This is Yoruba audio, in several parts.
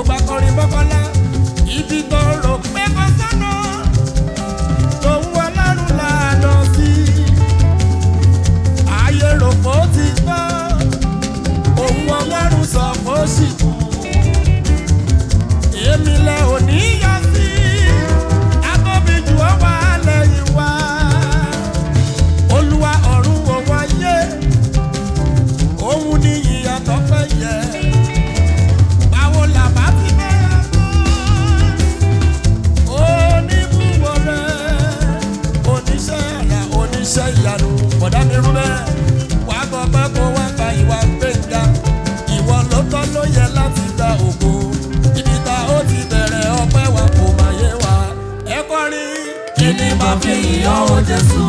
gbogbo akọrin mọ́kànlá ibi tó rò pé kò sọ́nà lòun ọlọ́run lànà sí ayé rò kó ti gbọ́ òun ọlọ́run sọ kó sì kú èmi lẹ òní yọ sí atóbi jù ọ wà lẹ́yìn wá olúwa ọ̀run òun ayé òun ní ìyàtọ̀ fẹ́ yẹ báwo làbá ti bẹ̀rẹ̀ mọ́ oníbùwọ̀ rẹ̀ oníṣẹ́ àrà oníṣẹ́ ìyanu bọ̀dá mi rú bẹ́ẹ̀ wà á gbọ́ pé kó wá gba ìwà gbẹ̀ngà ìwọ ló tọ́ ló yẹ láti gba ògo ibi ta ó ti bẹ̀rẹ̀ ọpẹ́ wa kò má yé wa ẹ kọrin. kí ni màá fi ìyọ́ o jésù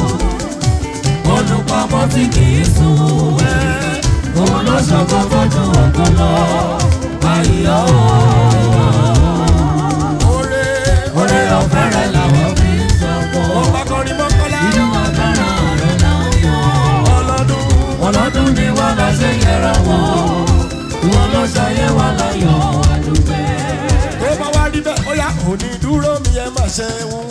olùpamọ́ tí kì í sùn ẹ́ òun ló ṣọ̀gbọ́n fojú ògo lọ àìyọ́ Oore oore ọ̀fẹ́ rẹ̀ làwọn fi ń ṣọ̀gbọ́n ọba kọrin mọ́kànlá inú agbára rẹ̀ là ń yọ̀ ọlọ́dún. ọlọ́dún ni wọ́n lọ ṣe yẹra wọn wọn ló ṣayé wa láyọ̀ àdúgbẹ́. tó bá wá rí bẹ́ẹ̀ ó yá òní dúró mi ẹ má ṣe ń wo.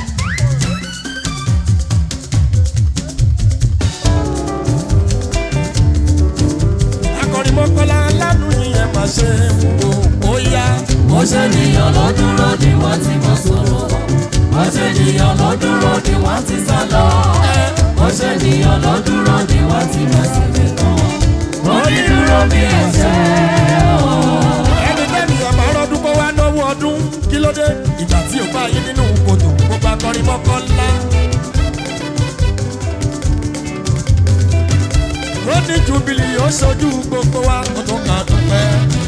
akọrin mọ́kànlá lánàá yìí ẹ má ṣe ń wo. ó yá bó ṣe nìyàn ló dúró ni wọ́n ti mọ̀ sọ̀rọ̀ bó ṣe nìyàn ló dúró ni wọ́n ti sá lọ bó ṣe nìyàn ló dúró ni wọ́n ti mọ̀ síbi kan onídúró bí ẹ̀ṣẹ̀ ẹni tẹ́ni ọmọ ọlọ́dún kó wá náwó ọdún kí ló dé ìgbà tí ò bá yín nínú kòtò gbogbo akọrin mọ́kànlá. lóní jubili ó ṣojú gbogbo wa ó tún kà dúpẹ́.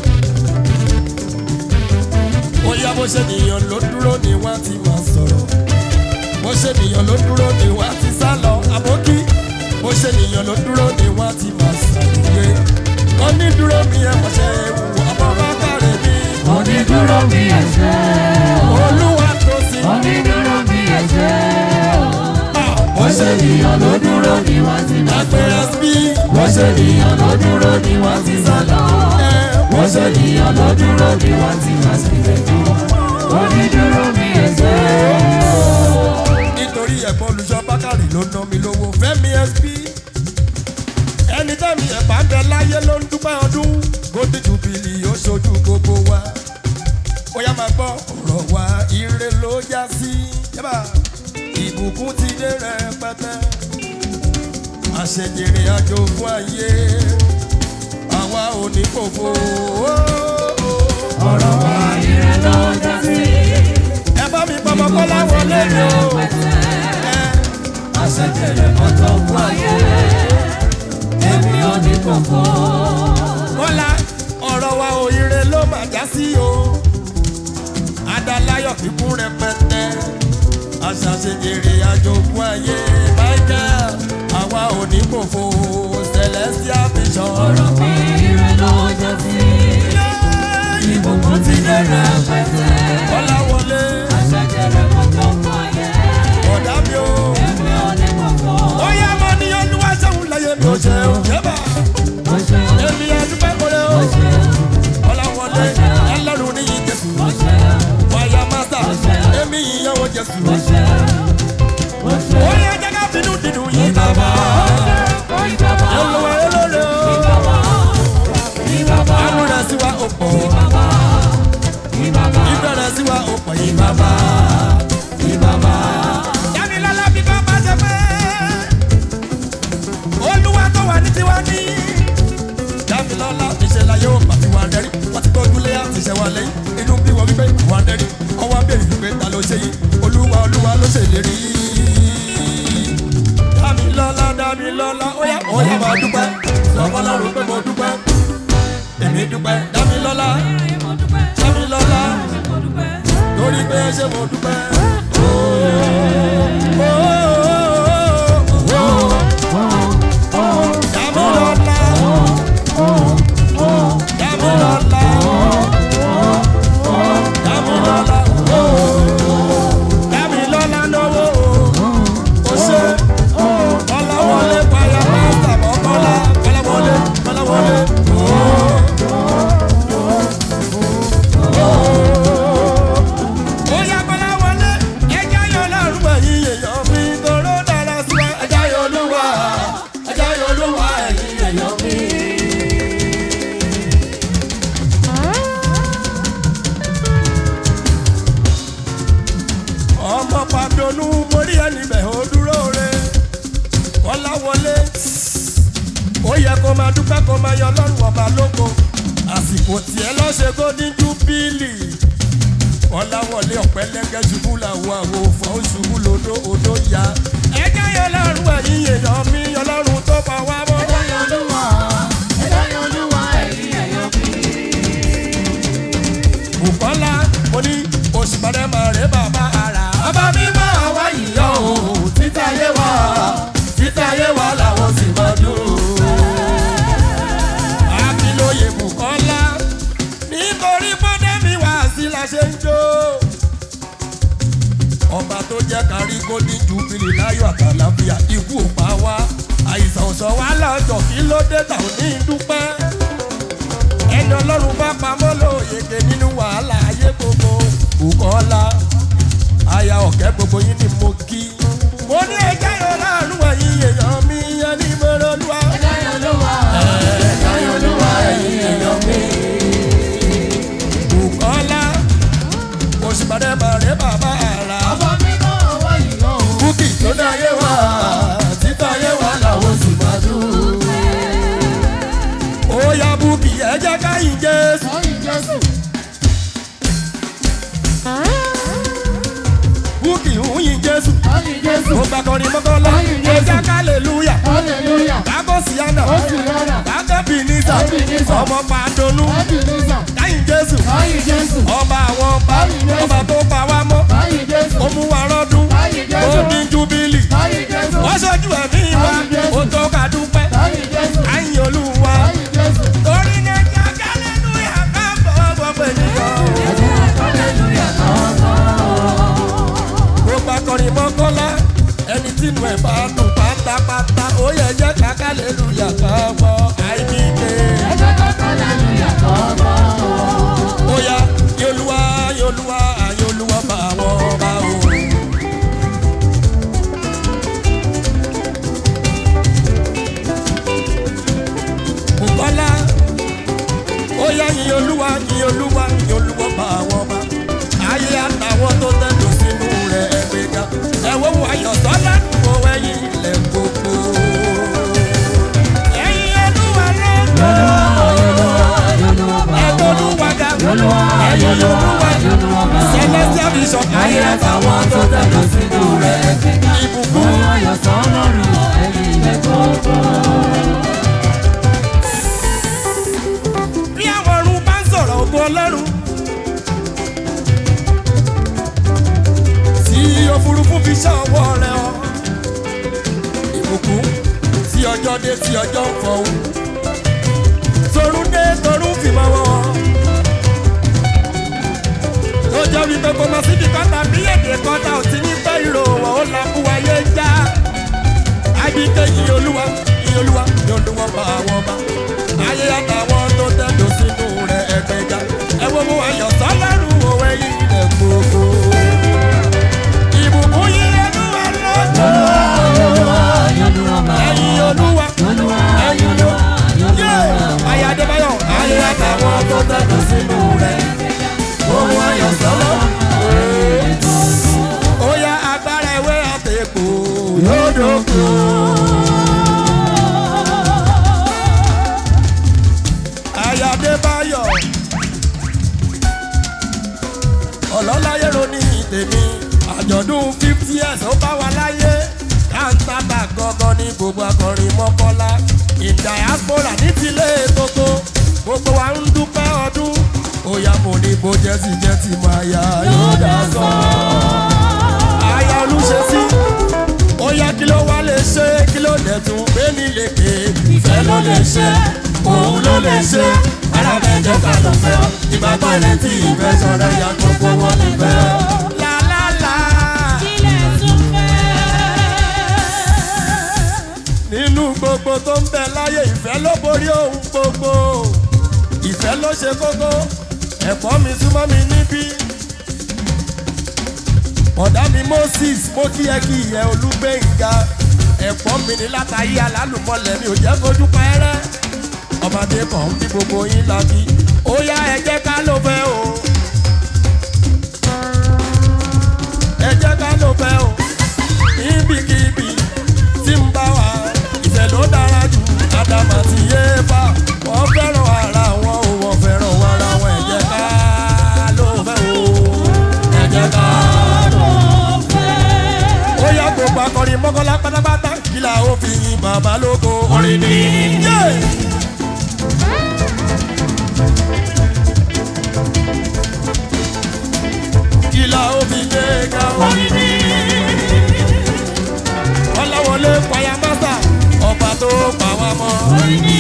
bóyá bó ṣe nìyàn ló dúró ni wọ́n ti máa sọ̀rọ̀ bó ṣe nìyàn ló dúró ni wọ́n ti sá lọ àbókí bó ṣe nìyàn ló dúró ni wọ́n ti máa ṣàlùyé. onídúró mi ẹ̀ mọ̀ ṣe wù ọmọ bá kàrẹ̀ mi. onídúró bí ẹ̀ṣẹ̀ olúwa tó sí. onídúró bí ẹ̀ṣẹ̀ bó ṣe ọ̀ṣẹ́ nìyàn ló dúró ni wọ́n ti mọ̀ agbèrè sọ̀rọ̀ bí. bó ṣe nìyàn ló dúró ni wọ́n ti sá lọ. wọ́n ṣe nìyàn ló dúró ni wọ́n ti máa sì lè tó. onídúró mi ẹ̀ṣẹ̀. nítorí ẹ̀gbọ́n olùṣọ́ bákàrí ló ná mi lówó fẹ́mi sp ẹni tẹ́mi ẹ̀bá ń bẹ láyé ló ń dúpẹ́ ọdún gòdì jùbìlì ó ṣojú gbogbo wa bóyá máa gbọ́ ọ̀rọ̀ wa ire ló já sí yẹ́bà ìbùkún ti dé rẹpẹtẹ àṣejèrè àjò fún ayé àwa ò ní fòfò ọ̀rọ̀ wa ire ló já sí. ẹ bá mi pọmọ kọ́lá wọlé mi o. ẹ àṣejèrè mọ́tò fún ayé. èmi ò ní kókó. kọ́lá ọ̀rọ̀ wa òyìnbó ló máa já sí o adalayọ̀ kíkún rẹpẹtẹ aṣàṣejèrè àjogún ayé michael àwa ò ní kòfò celestial vision. ọ̀rọ̀ mi ire ló já sí. ìbùkún ti dé rẹpẹtẹ. kọ́lá wọlé àṣejèrè mọ́tò fún ayé. ọ̀dà mi o. èmi ò ní kókó. ó yá mo ní olúwa ṣẹ́hun láyé mi ò ṣe o. yẹ́bà ó ṣe èmi àdúpẹ́ kọ́lé o. ó ṣe kọ́lá wọlé ẹlẹ́rù ní ìjẹsù. ó ṣe wáyà mástà èmi ìyàwó jẹsù. ó ṣe ó ṣe. ó yẹ jẹ́ ká bínú dídùn yìí bàbá. olùwà olóore o. àánú rẹ̀ sí wa ó pọ̀. ìfẹ́ rẹ̀ sí wa ó pọ̀ yìí bàbá. Dámilọ́lá bí bàbá ṣe pé olúwa tó wà ní tiwa ní. Dámilọ́lá níṣẹ́ la yóò pàtí wa rẹ́rí wọ́n ti tọ́jú lé àtìṣẹ́ wa lẹ́yìn inú bí wọ́n wípé wa rẹ́rí ọwọ́ abẹ́rẹ́ wípé ta ló ṣe yìí olúwa olúwa ló ṣèlérí. Dámilọ́lá Dámilọ́lá ó yá ó yá máa dúpẹ́ sọ́kọ́lọ́run pé mo dúpẹ́ èmi dúpẹ́ Dámilọ́lá Dámilọ́lá lórí pé ṣé mo dúpẹ́. tiẹ̀ lọ ṣe golden jubilee ọ̀làwọlé ọ̀pẹ́lẹ́gẹ́ ṣubú làwọn àwo fọ́ ó ṣubú lódó odó ya. ẹjẹ́ yẹn lọ́rùn ẹ̀yìn èèyàn mi ọlọ́run tó pa wá mọ́. Bùkọ́lá mo ní oṣù padà máa rẹ̀ bàbá ara. Bàbá mi máa wá yíyọ o, títa yé wa, títa yé wa làwọn sì máa dùn. Akínlóye Bùkọ́lá nítorí pọ́ndẹ́mì wá sí la ṣe ń jó. Ọba tó jẹ́ kárí golden jubilee láyọ̀ àtàlàfíà ikú ò pa wá. Àìsàn ò sọ wá lọ́jọ́ kí ló dé tà ò ní dúpẹ́. Ẹni ọlọ́run bá pamọ́ lóyèké nínú wàhálà ayé gbogbo. Bùkọ́lá aya ọ̀kẹ́ gbogbo yín ni mo kí. Mo ní ẹjẹ́ yóò láàánú ẹ̀yìn èèyàn mi yẹn ní Mọ́rọ́lúwa. Bùkọ́lá òṣìbàdé bàrẹ́ bàbá àrà. Búkì tó dáyé wá títà yé wá làwọn sì máa dùn. Ó yá Búkì ẹ jẹ́ káyìn Jésù. Búkì ń yin Jésù. Mo gbà kọrin mọ́kànlá. Ẹ jẹ́ kálẹ̀lúyà. Kákó síyánà. Kákó bìnísà. Ọmọ pàdónú. Káyìn Jésù. Ọba àwọn ọba. Ọba tó pa wá mọ́. Ó mú wa rọ́dún. Ó ní júbílì. Wọ́n ṣojú ẹ̀mí wa. Ó tó ká dúpẹ́. Káyìn Olúwa. Torí ní ẹjẹ́ kálẹ̀lúyà ká bọ̀ gbogbo ènìyàn. Gbogbo akọrin mọ́kànlá ẹni tí inú ẹ̀ bá dùn pátápátá ó yẹ jẹ́ kàkà lẹ́lúyà ká gbọ́ àìníke. Ó yá yolúwa yolúwa yolúwa bá wọn bá o. Bùkọ́lá ó yá yin olúwa yin olúwa yin olúwa bá wọn bá. Ayé àtàwọn tó tẹ̀dọ̀ sínú rẹ̀ ẹgbẹ́ga. Ẹ̀wọ́ wo ayọ̀ sọ́lá wo ẹyin ilẹ̀ gbogbo. Ẹyin olúwa lọ́gbọ̀ọ́. Ẹ̀gbọ́n olúwa ga. Ẹyin olúwa ga. Celestial vision. Ayé àtàwọn tó tẹ̀lé sínú rẹ̀ gbẹ̀gà. Ìbùkún. Wọ́n ayọ̀ sọ́lọ́run ẹ̀yìn ilẹ̀ gbogbo. bí àwọn ọ̀run bá ń sọ̀rọ̀ ògo ọlọ́run. tí òfurufú fi ṣá ọwọ́ rẹ̀ ọ. ìbùkún tí ọjọ́ dé tí ọjọ́ ń fọ̀hún. torún dé torún fi mọ́ wọn. tó jẹ́ wípé kò mọ̀ síbi kọ́ta bí èdè kọ́ta ò ti ní pẹ́ ìrò wọ́n ó la kú ayé já. Àbíké yìí olúwa yìí olúwa yìí olúwa bá wọn bá. Ayé àtàwọn tó tẹ̀dọ̀ sínú rẹ̀ ẹgbẹ̀ga. Ẹ wo mo ayọ̀ sọ́lọ́run òwe yìí rẹ̀ gbogbo. Ìbùkún yìí olúwa lọ́jọ́. Ẹyin olúwa ẹyin olúwa. Yé! Ayé Adébáyọ̀ ayé àtàwọn tó tẹ̀dọ̀ sínú rẹ̀. Ohun ayọ̀ sọ́lọ́run. Ó yá agbára ewé àtẹ̀kù yóò dókun. Ayadébáyọ̀ ọlọ́láyé ronú tèmi àjọ̀dún fifty years ó bá wa láyé káńtàbà gangan ní gbogbo akọrin mọ́kànlá ìdàyàspora ní tilé gbogbo gbogbo wa ń dúpẹ́ ọdún òyà mo ní bó jẹ́sì jẹ́sì máa yá yóò dá sọ. Aya olúṣesí ó yá kí ló wá lè ṣe kí ló dẹ̀ tún gbé ní lékè ìfẹ́ ló lè ṣe òun ló lè ṣe ara bẹ́ẹ̀ jẹ́ ká lọ fẹ́ ọ ìgbàgbọ́ ilé tí ìfẹ́ sọ̀rọ̀ ya gbogbo wọn nífẹ̀ ọ. làlálà nínú gbogbo tó ń bẹ láyé ìfẹ́ ló borí ohun gbogbo ìfẹ́ ló ṣe kókó ẹ̀kọ́ mi súnmọ́ mi níbí ọ̀dà mi moses mo kí ẹ kí ìyẹn olúgbẹ̀ngà ẹ̀pọ̀ mi ní látàyé alálùmọ̀lẹ̀ mi ò jẹ́ fojú pẹ́rẹ́ ọmọdé kan bí gbogbo yín la bí ó yá ẹ jẹ́ ká ló fẹ́ o ẹ jẹ́ ká ló fẹ́ o níbikíbi tí ń bá wa ìfẹ́ ló dára jù ádámà ti yé bá wọ́n fẹ́ràn ara wọn ò wọ́n fẹ́ràn wọn orin ni. Yeah. kìlà òbí gbé ga o. orin ni. ọlọ́wọlé payamasa ọba tó pa wá mọ́. orin ni.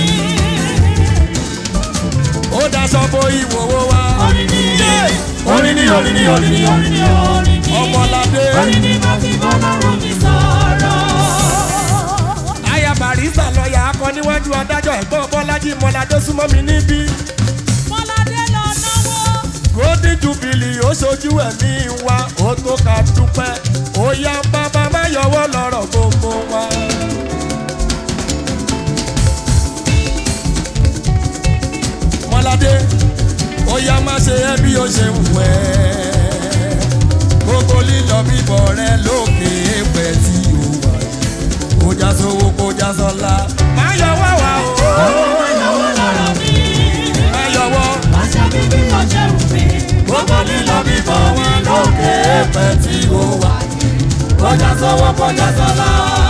ó daṣọ bo ìwòwò wa. orin ni. Yeah. orin ni orin ni orin ni orin ni orin ni. ọmọládé orin ni mo fi bọ́ lọ́rùn mi sọ̀rọ̀. aya barista lọ́ọ̀yà akọ níwájú adájọ́ ẹ̀gbọ́n bọ́lájí mọ́ládé súnmọ́ mi níbí. Mọ́ládé lọ náwó. golden jubilee ó ṣojú ẹ̀mí wa ó tó ká dúpẹ́ ó yá bàbá má yọwọ́ lọ́rọ̀ gbogbo wa. mọ́ládé ó yá má ṣe ẹ́ bí ó ṣe wù ẹ́ gbogbo lílọ bíbọ̀ rẹ lókè pẹ̀ tí ó wà yìí kó já sówó kó já sọ́lá má yọwọ́ wa o Ọmọ ìyàwó lọ́rọ̀ mi. má yọwọ́ Àṣà mi bí mo ṣe wù mí. gbogbo lílọ bíbọ̀ wọn lókè pẹ̀ tí ó wà yìí. Kọjá sọ́wọ́ kọjá sọ́lá.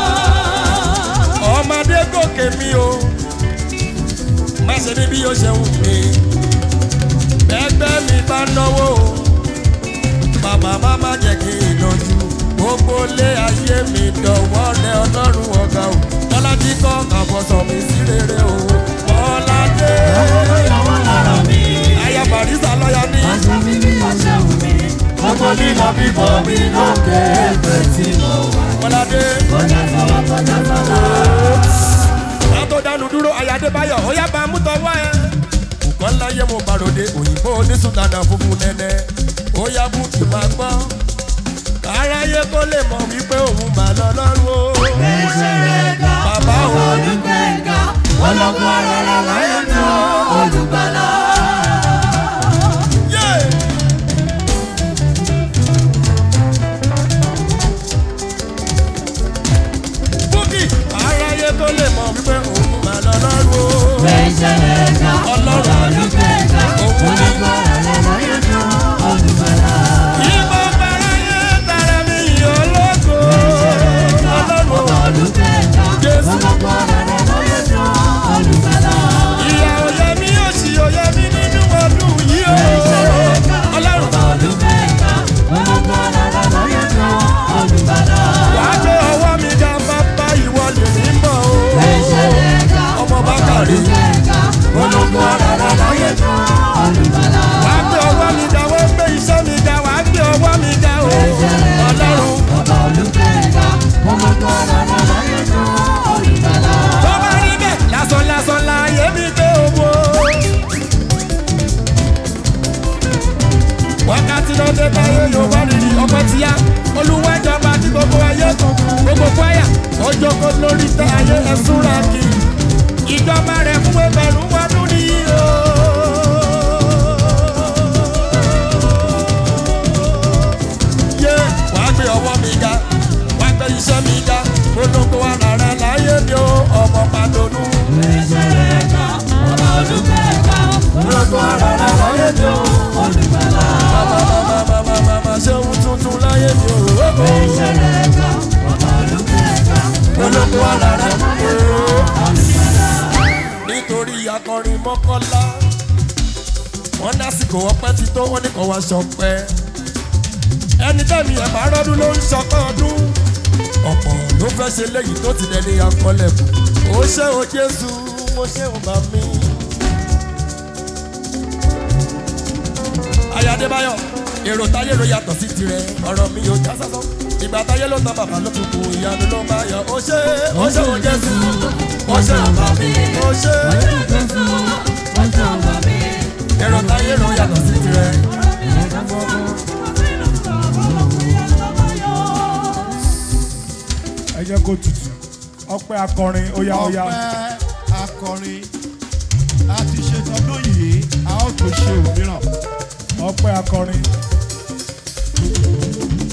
ọmọdé gòkè mi o má ṣe ní bí ó ṣe wù mí ẹgbẹ́ mi bá náwó o bàbá má má jẹ́ kí n lọ́jú gbogbo lé ayé mi dọ̀wọ́ rẹ ọlọ́run ọ̀gá o bọ́lájí kọ́ àbọ̀sọ̀ mi sí rere o bọ́ládé Ọmọ ìyàwó lọ́rọ̀ mi. aya barista lọ́yà ní Àṣà mi bí mo ṣe wù mí. Gbogbo lílọ bíbọ̀ mi lókè ẹgbẹ́ tí mo wà. bọ́ládé Kọjá sọ́wọ́ kọjá sọ́lá. látó dánu dúró ayádébáyọ̀ ó yá bá mú tọwọ́ ẹ. nǹkan láyé mo bá ròde òyìnbó onísùtàdà funfun nẹ́nẹ́ ó yá bùkì máa gbọ́. káráyé kó lè mọ̀ wípé òun mà lọ lọ́rùn o. Ìṣẹ̀lẹ̀gà. Bàbá o. Olùgbẹ̀ngà. Ọlọ́gbọ́n ara rẹ̀ láyé náà. Olùgbàlà. Yeah! bùkì káráyé kó lè mọ̀ wípé òun mà lọ lọ́rùn o. Ìṣẹ̀lẹ̀gà. Ọlọ́run. Olùgbẹ̀ngà. Òun ni. Ọlọ́gbọ́n ara rẹ̀ láyé náà. Olùgbàlà. ìbọn káráyé tara mi yọ̀ lóko. ọlọ́run o. Olùgbẹ̀ngà. Jésù. Ọlọ́gbọ́n ara rẹ̀ láyé náà. Olùgbàlà. ìyá òye mi yóò sì òye mi nínú ọdún yìí o. ọlọ́run Olùgbẹ̀ngà. Ọlọ́gbọ́n ara rẹ̀ láyé náà. Olùgbàlà. wà á gbé ọwọ́ mi ga bàbá ìwọ lè ní mọ̀ o. Ìṣẹ̀lẹ̀gà. ọmọ bá kàrí. Olùgbẹ̀ngà. Ọlọ́gbọ́n ara rẹ̀ láyé náà. Olùgbàlà. wà á gbé ọwọ́ mi ga wọ́n gbé iṣẹ́ mi ga wà á gbé ọwọ́ mi ga o. ọlọ́run Ọba Olùgbẹ̀ngà. Ọlọ́gbọ́n ara rẹ̀ láyé náà. Olùgbàlà. tó bá rí bẹ́ẹ̀ lásán lásán láàyè mi gbé owó. wákàtí náà dé báyé yóò wá rírì ọmọ tíyá olùwẹ́jọba tí gbogbo ayé kan gbogbo kwaya ó jókòó lórí tẹ ayé ẹ̀sùn rà kí ìjọba rẹ̀ fún ẹgbẹ̀rún ọdún nìyí o. yé wàá gbé ọwọ́ mi ga wàá gbé iṣẹ́ mi ga polongo ara rẹ̀ láyé mi o ọmọ pàdánù. Ìṣẹ̀lẹ̀gà. Ọba Olùgbẹ̀ngà. Ọlọ́gbọ́n ara rẹ̀ láyé náà. Olùgbàlà. mama mama mama mama ṣé ohun tuntun láyé mi o. Ìṣẹ̀lẹ̀gà. Ọba Olùgbẹ̀ngà. polongo ara rẹ̀ o. Olùgbàlà. nítorí akọrin mọ́kànlá wọ́n lásìkò ọpẹ́ ti tó wọ́n ní kàn wá ṣọpẹ́ ẹni tẹ́mi ẹ̀ bá rọ́dún ló ń ṣọpẹ́ ọdún ọ̀pọ̀ ló fẹ́ ṣe léyìí tó ti dẹni akọlẹ̀kùn ó ṣe o jésù mo ṣe o bá mi. ayadébáyọ̀ èrò táyé ló yàtọ̀ sí tirẹ̀ ọ̀rọ̀ mi ò já sásán ìgbà táyé ló tán bàbá ló tún kù ìyanu ló bá yọ ó ṣe ó ṣe o jésù ó ṣe o bá mi ó ṣe èrò táyé ló yàtọ̀ sí tirẹ̀. ẹ jẹ́ kó tutù ọpẹ́ akọrin óyá óyá ọpẹ́ akọrin a ti ṣe tọdún yìí a ó tó ṣe òmíràn ọpẹ́ akọrin